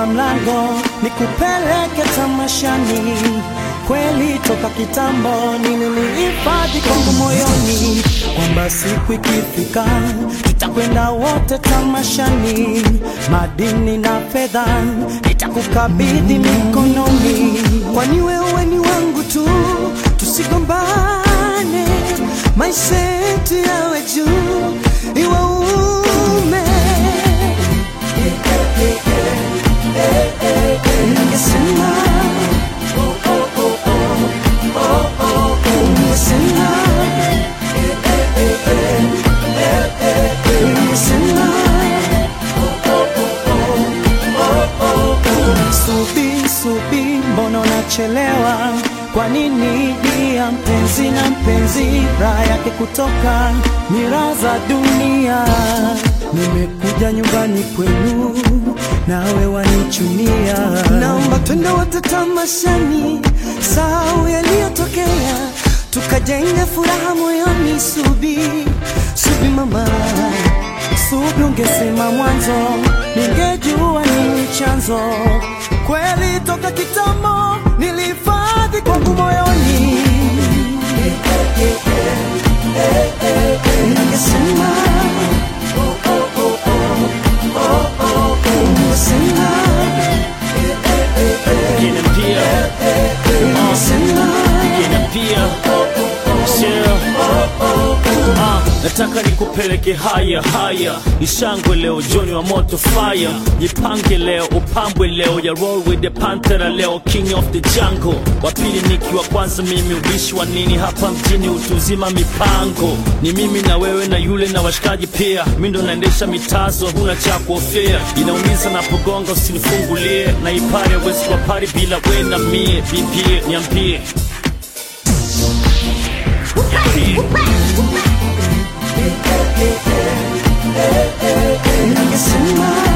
funga mlango nikupeleke tamashani. Kweli toka kitambo nililihifadhi kwangu moyoni kwamba siku ikifika tutakwenda wote tamashani, madini na fedha nitakukabidhi mikononi, kwani wewe ni wangu tu, tusigombane, maisha yetu yawe juu, iwaume ningesema ningesema ningesema Subi, subi, mbona unachelewa? Kwa nini dia mpenzi na mpenzi, raha yake kutoka ni raha za dunia. Nimekuja nyumbani kwenu, nawe wanichunia. Naomba twende wote tamashani, sahau yaliyotokea, tukajenga furaha moyoni. Subi, subi mama Subi, ungesema mwanzo, ningejua nini chanzo. Kweli toka kitambo nilihifadhi kwangu moyoni, ningesema ningesema Gina pia, ningesema Gina pia, Sio. Ah, nataka nikupeleke haya haya, ishangwe leo, Joni wa moto fire, jipange leo, upambwe leo, ya roll with the panther leo, king of the jungle, wa pili nikiwa kwanza, mimi ubishi wa nini hapa mjini, utuzima mipango, ni mimi na wewe na yule na washikaji pia, mi ndo naendesha mitazo, huna cha kuofia, inaumiza napogonga, usinifungulie, na ipare wezi kwa pari bila we na mie, bibie niambie ningesema